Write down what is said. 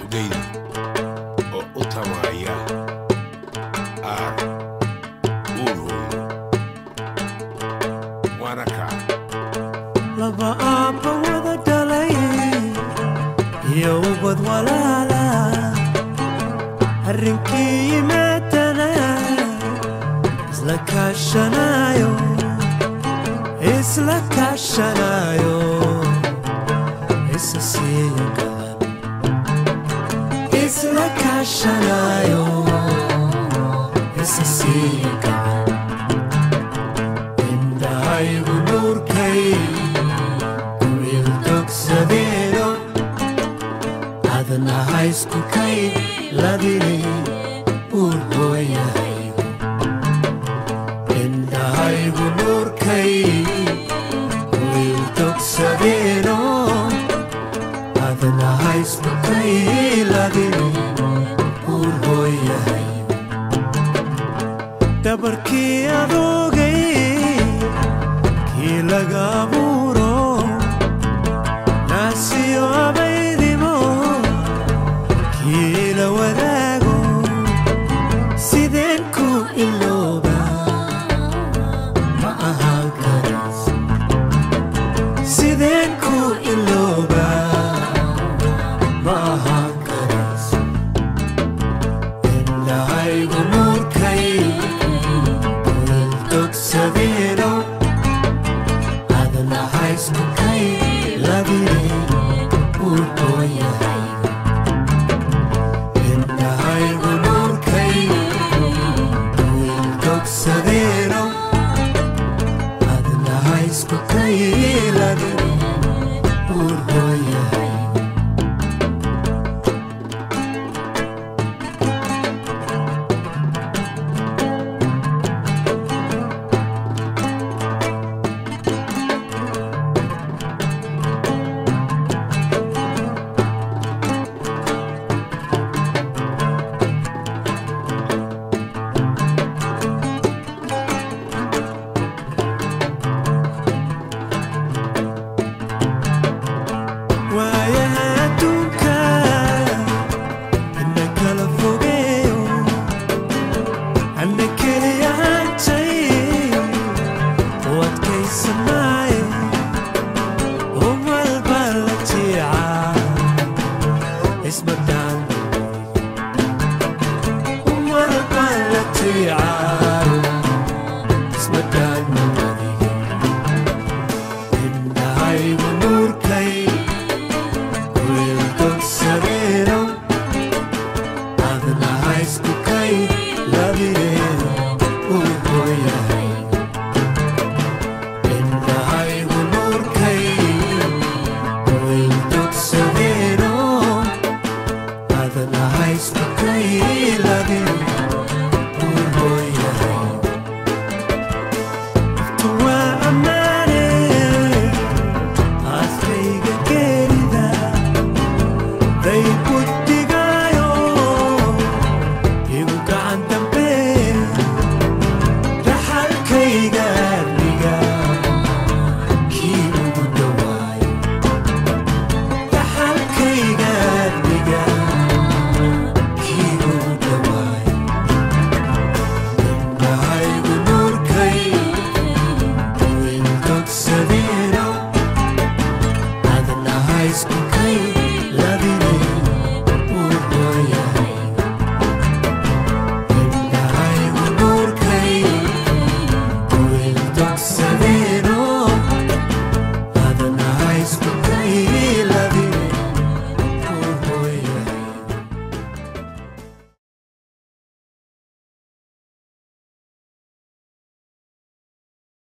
geydi oo u tamaaya aar uurhooyo waana kaa laba aabba wada dhalay iyo ubad walaala arrinkii yimaadana isla kaashanayo isla kaashanayo isa siiyo galan isla kaashanayo isa siiyo galan indhahaygu nuurkay wiil dogsadeeno adna haysku kay ladini uur hooyahaygu indhahaygu nuurkay wiil dogsadeeno adna haysku kay ladini uur hooyahaygu dabarkii adoogay kii laga abuuro naasiyo abaydimo kii la wadaago sideen ku ilooba ma ahaan karas sideen ku ilooba ma ahaan karas indhahaygu nuurkay kulal dogsadeeno adna haysku kay labine uurhooyahaygu indhahaygu nuurkay wiil dogsadeeno adna haysku kay labine uurhooyahaygu